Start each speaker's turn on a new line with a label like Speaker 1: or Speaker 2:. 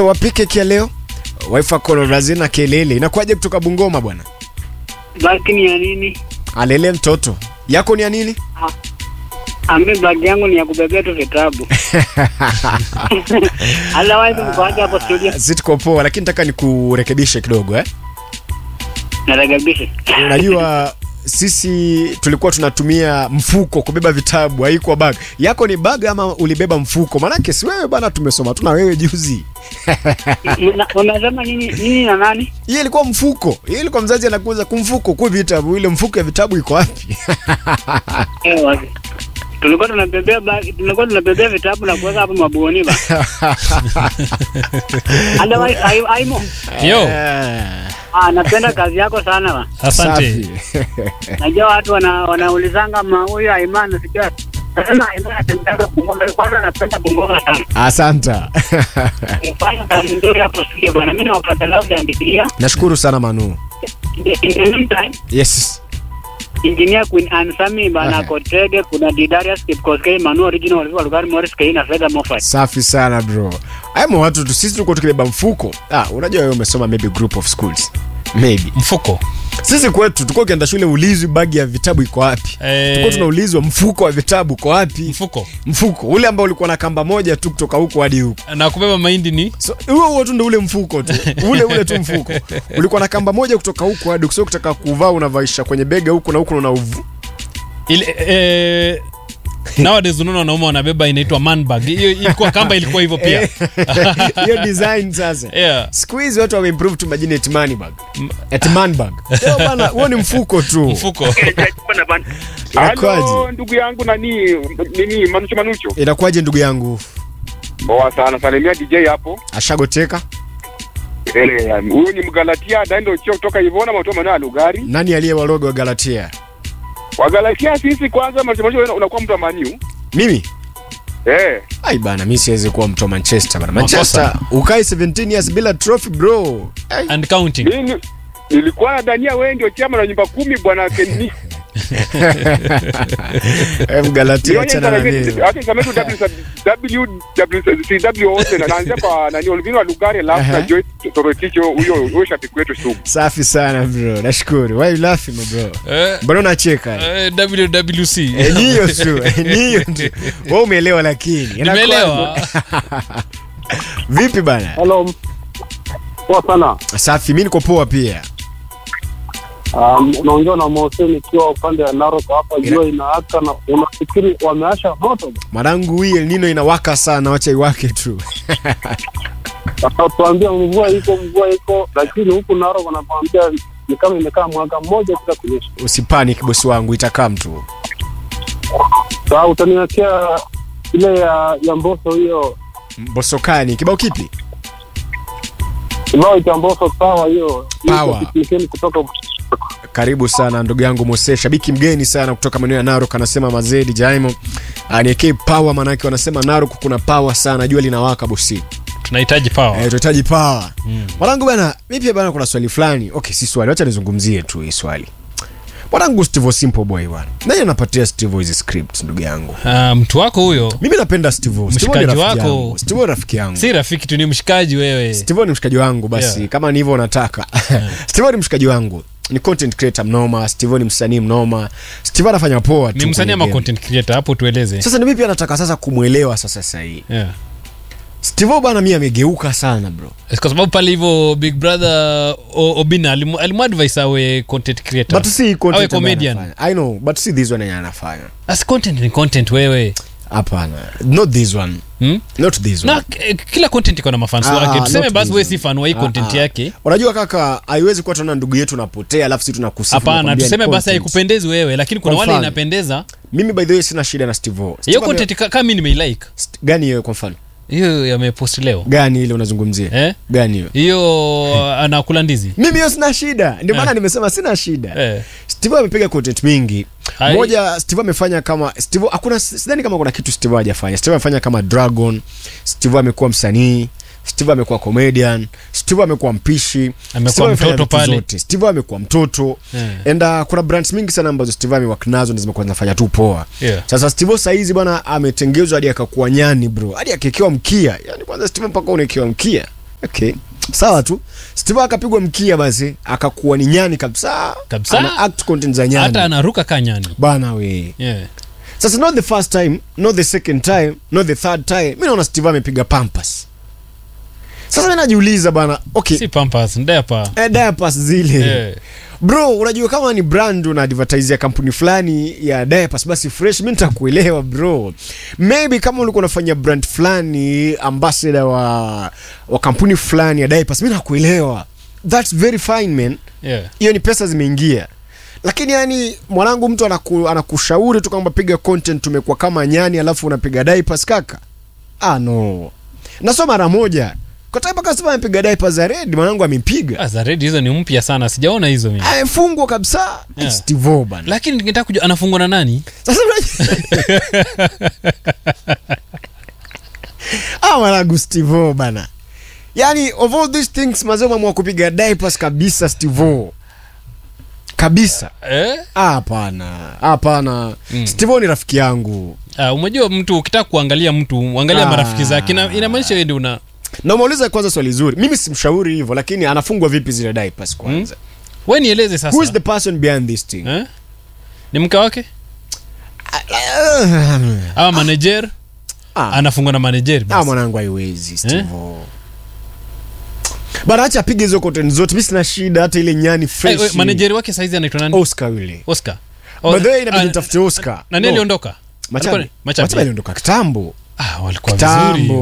Speaker 1: wapike kia leo waifa kolorazina kelele inakuwaje kutoka bungoma bwana
Speaker 2: Baki ni ya nini?
Speaker 1: alele mtoto yako ni ya nini
Speaker 2: Ambe bagi yangu ni ya kubebea tu vitabu. Otherwise mkoaje hapo studio?
Speaker 1: si tuko poa lakini nataka nikurekebishe kidogo eh?
Speaker 2: Narekebishe.
Speaker 1: unajua sisi tulikuwa tunatumia mfuko kubeba vitabu haikuwa bag yako ni bag ama ulibeba mfuko maanake si wewe bana tumesoma tuna wewe juzi
Speaker 2: Una- Unasema nini nini na nani?
Speaker 1: hiyo ilikuwa mfuko hiyo ilikuwa mzazi anakuuza kumfuko ku vitabu ile mfuko ya vitabu iko wapi
Speaker 2: Eh, wapi? Tulikuwa tunabebea bagi, tulikuwa tunabebea vitabu na kuweka hapo mabuoni ba. Otherwise ai aimo.
Speaker 3: Yo,
Speaker 1: Eh,
Speaker 2: Ah, napenda kazi yako sana ba.
Speaker 3: asante.
Speaker 1: safi.
Speaker 2: Najua watu wana wanaulizanga ma huyu Aiman nasikia. Nasema Aiman anatembea Bungoma, kwanza napenda Bungoma sana.
Speaker 1: asanta
Speaker 2: Fanya kazi nzuri hapo studio bwana. Mimi nawapata labda andikilia.
Speaker 1: nashukuru sana manu
Speaker 2: In the meantime,
Speaker 1: yes
Speaker 2: Engineer Queen Ansami bana
Speaker 1: Aha.
Speaker 2: Kotege, kuna Didarius Kipkoskei, Manu Original walikuwa Lugari Morris Kei na Fedha Moffat.
Speaker 1: safi sana bro aimo watu tu sisi tulikuwa tukibeba mfuko ah, unajua wewe umesoma maybe group of schools maybe
Speaker 3: Mfuko.
Speaker 1: sisi kwetu tulikuwa ukienda shule ulizwi bagi ya vitabu iko wapi
Speaker 3: Eh,
Speaker 1: tulikuwa tunaulizwa mfuko wa vitabu uko wapi
Speaker 3: mfuko.
Speaker 1: mfuko ule ambao ulikuwa na kamba moja tu kutoka huku hadi huku
Speaker 3: Na kubeba mahindi ni
Speaker 1: so huo huo tu ndo ule mfuko tu ule ule tu mfuko ulikuwa na kamba moja kutoka huku hadi sio kutaka kuvaa unavaisha kwenye bega huku na huku na uvu
Speaker 3: ile eh, nowadays unaona wanaume wanabeba inaitwa man bag. Hiyo ilikuwa kamba ilikuwa hivyo pia.
Speaker 1: hiyo design sasa
Speaker 3: Yeah.
Speaker 1: siku hizi watu wameimprove tu majina eti money bag eti man bag Sio bana huo ni mfuko tu
Speaker 3: Mfuko.
Speaker 1: Inakuwaje?
Speaker 4: Halo ndugu yangu nani nini Manucho Manucho.
Speaker 1: inakuwaje ndugu yangu
Speaker 4: Poa sana. Salimia DJ hapo.
Speaker 1: ashagoteka
Speaker 4: Ele huyu ni Mgalatia Dando Chio kutoka Ivona Matoa maeneo ya Lugari.
Speaker 1: nani aliye warogo wa galatia
Speaker 4: Wagalatia sisi kwanza Manucho Manucho wewe unakuwa mtu wa Maniu.
Speaker 1: mimi
Speaker 4: Eh.
Speaker 1: ai bana mi siwezi kuwa mtu wa manchester bana
Speaker 3: Makosa.
Speaker 1: manchester ukae 17 years bila trophy bro ai.
Speaker 3: And counting.
Speaker 4: Mimi nilikuwa nadhania wewe ndio chama na nyumba kumi bwana Kenny.
Speaker 1: Eh, mgalatia achana na mimi
Speaker 4: Hata sema tu WWCW wote na naanzia kwa nani Olvino wa Lugari alafu
Speaker 1: Aha.
Speaker 4: na Joy Toroticho huyo huyo shabiki wetu sugu.
Speaker 1: safi sana bro nashukuru why you laughing my bro
Speaker 3: Eh,
Speaker 1: mbona unacheka
Speaker 3: eh, WWC.
Speaker 1: Eh, ni hiyo tu eh, ni hiyo tu wewe umeelewa lakini Inakuwaje?
Speaker 3: Nimeelewa.
Speaker 1: vipi bana
Speaker 5: Hello. Poa sana.
Speaker 1: safi mi niko poa pia
Speaker 5: Um, unaongea na Mose nikiwa upande wa Narok hapa, jua inaaka na unafikiri wameasha moto.
Speaker 1: mwanangu hii El Nino inawaka sana wacha iwake tu
Speaker 5: Tuambia mvua iko, mvua iko, lakini huku Narok wanakuambia ni kama imekaa mwaka mmoja bila kunyesha.
Speaker 1: usipanic bosi wangu itakaa mtu
Speaker 5: Sasa utaniwekea ile ya ya Mboso hiyo
Speaker 1: bosokani kibao kipi
Speaker 5: kibao cha Mboso sawa hiyo
Speaker 1: Power.
Speaker 5: Nikeni kutoka
Speaker 1: karibu sana ndugu yangu mose shabiki mgeni sana kutoka maeneo ya narok anasema mazedi jaimo aniekee power manake wanasema narok kuna power sana jua linawaka bosi
Speaker 3: Tunahitaji power.
Speaker 1: Eh, tunahitaji power mwanangu bana mi pia bana kuna swali fulani okay si swali wacha nizungumzie tu hii swali mwanangu steve simple boy bwana nani anapatia steve hizi script ndugu yangu
Speaker 3: Ah, mtu wako huyo
Speaker 1: mimi napenda steve Steve ni
Speaker 3: Mshikaji
Speaker 1: rafiki
Speaker 3: wako.
Speaker 1: yangu. steve ni rafiki yangu
Speaker 3: si rafiki tu, ni mshikaji wewe.
Speaker 1: steve ni mshikaji wangu basi
Speaker 3: Yeah.
Speaker 1: kama ni hivyo unataka steve ni mshikaji wangu ni content creator mnoma steve ni msanii mnoma steve anafanya poa tu
Speaker 3: Ni msanii
Speaker 1: kwenye
Speaker 3: ama
Speaker 1: game.
Speaker 3: content creator? Hapo tueleze.
Speaker 1: sasa ni mimi pia nataka sasa kumwelewa sasa sahii
Speaker 3: Yeah.
Speaker 1: steve bana mi amegeuka sana bro
Speaker 3: kwa sababu pale hivyo big brother O- obina alimu- alimuadvise awe content creator
Speaker 1: but si
Speaker 3: awe
Speaker 1: content ambaye
Speaker 3: comedian
Speaker 1: anafanya. i know but si this one yenye anafanya
Speaker 3: as content ni content wewe
Speaker 1: hapana not this one
Speaker 3: hmm?
Speaker 1: not this one
Speaker 3: na k- kila content iko na mafans
Speaker 1: Ah,
Speaker 3: wake tuseme
Speaker 1: not
Speaker 3: basi
Speaker 1: this
Speaker 3: wewe
Speaker 1: one.
Speaker 3: si fan wa hii
Speaker 1: Ah,
Speaker 3: content
Speaker 1: ah.
Speaker 3: yake
Speaker 1: unajua kaka haiwezi kuwa tunaona ndugu yetu napotea alafu si tunakusifu
Speaker 3: hapana
Speaker 1: tunakwambia ni
Speaker 3: tuseme basi
Speaker 1: content.
Speaker 3: haikupendezi wewe lakini kuna
Speaker 1: Kwa
Speaker 3: wale
Speaker 1: mfano.
Speaker 3: inapendeza
Speaker 1: mimi by the way sina shida na steve O. Steve
Speaker 3: hiyo
Speaker 1: ame-
Speaker 3: content ka- kama mi nimeilike
Speaker 1: St- gani hiyo kwa mfano
Speaker 3: hiyo yamepost leo
Speaker 1: gani ile unazungumzia
Speaker 3: eh?
Speaker 1: gani hiyo
Speaker 3: hiyo anakula ndizi
Speaker 1: mimi hiyo sina shida ndio maana
Speaker 3: Eh.
Speaker 1: nimesema sina shida
Speaker 3: eh.
Speaker 1: steve amepiga content mingi
Speaker 3: Hai.
Speaker 1: moja steve amefanya kama steve hakuna sidhani kama kuna kitu steve hajafanya steve amefanya kama dragon steve amekuwa msanii steve amekuwa comedian steve amekuwa mpishi
Speaker 3: Amekuwa
Speaker 1: Steve amefanya
Speaker 3: mtoto
Speaker 1: vitu
Speaker 3: pale.
Speaker 1: zote. steve amekuwa mtoto
Speaker 3: Eh.
Speaker 1: and uh, kuna brands mingi sana ambazo steve amewak nazo na zimekuwa zinafanya tu poa
Speaker 3: Yeah.
Speaker 1: sasa steve saizi bwana ametengezwa hadi akakuwa nyani bro hadi akekewa mkia yani kwanza steve mpaka unaekewa mkia okay sawa tu steve akapigwa mkia basi akakuwa ni nyani kabisa
Speaker 3: Kabisa.
Speaker 1: ana act content za nyani
Speaker 3: hata anaruka kanyani
Speaker 1: bana we
Speaker 3: yeah.
Speaker 1: sasa not the first time not the second time not the third time mi naona steve amepiga pampas sasa mi najiuliza bana okay
Speaker 3: si pampas ndepa
Speaker 1: eh, diapers zile
Speaker 3: yeah.
Speaker 1: bro unajua kama ni brand una advertise ya kampuni fulani ya diapers basi fresh mi nitakuelewa bro maybe kama ulikuwa unafanya brand fulani ambassador wa, wa kampuni fulani ya diapers mi nakuelewa thats very fine man
Speaker 3: yeah.
Speaker 1: hiyo ni pesa zimeingia lakini yani mwanangu mtu anaku, anakushauri tu kwamba piga content tumekuwa kama nyani alafu unapiga diapers kaka ah no na sio mara moja kwa taipa kasema amepiga diapers za red mwanangu amepiga
Speaker 3: Ah, za red hizo ni mpya sana sijaona hizo mimi
Speaker 1: amefungwa kabisa
Speaker 3: Yeah.
Speaker 1: Steve O bana
Speaker 3: lakini ningetaka kujua anafungwa na nani
Speaker 1: sasa unajua- ah mwanangu Steve O bana yani of all these things mazee umeamua kupiga diapers kabisa Steve O kabisa
Speaker 3: eh?
Speaker 1: Ah, hapana hapana
Speaker 3: Mm.
Speaker 1: Steve O ni rafiki yangu
Speaker 3: ah, umejua mtu ukitaka kuangalia mtu angalia
Speaker 1: Ah.
Speaker 3: marafiki zake Ina- inamaanisha wewe ndio una
Speaker 1: na umeuliza kwanza swali zuri mimi simshauri hivyo lakini anafungwa vipi zile diapers kwanza
Speaker 3: we nieleze sasa
Speaker 1: who is the person behind this thing
Speaker 3: eh? ni mke wake ama manager
Speaker 1: ah,
Speaker 3: anafungwa na manager
Speaker 1: ah,
Speaker 3: basi.
Speaker 1: mwanangu haiwezi Steve O. bana acha apige hizo content zote mi sina shida hata ile nyani
Speaker 3: Eh,
Speaker 1: fresh
Speaker 3: we, manager wake saizi anaitwa nani
Speaker 1: Oscar yule
Speaker 3: Oscar
Speaker 1: by the way inabidi
Speaker 3: ah,
Speaker 1: nitafute Oscar
Speaker 3: nani
Speaker 1: No.
Speaker 3: aliondoka
Speaker 1: Machabi
Speaker 3: Alikuwa ni- Machabi.
Speaker 1: Machabi aliondoka kitambo
Speaker 3: ah, walikuwa
Speaker 1: Kitambo.
Speaker 3: vizuri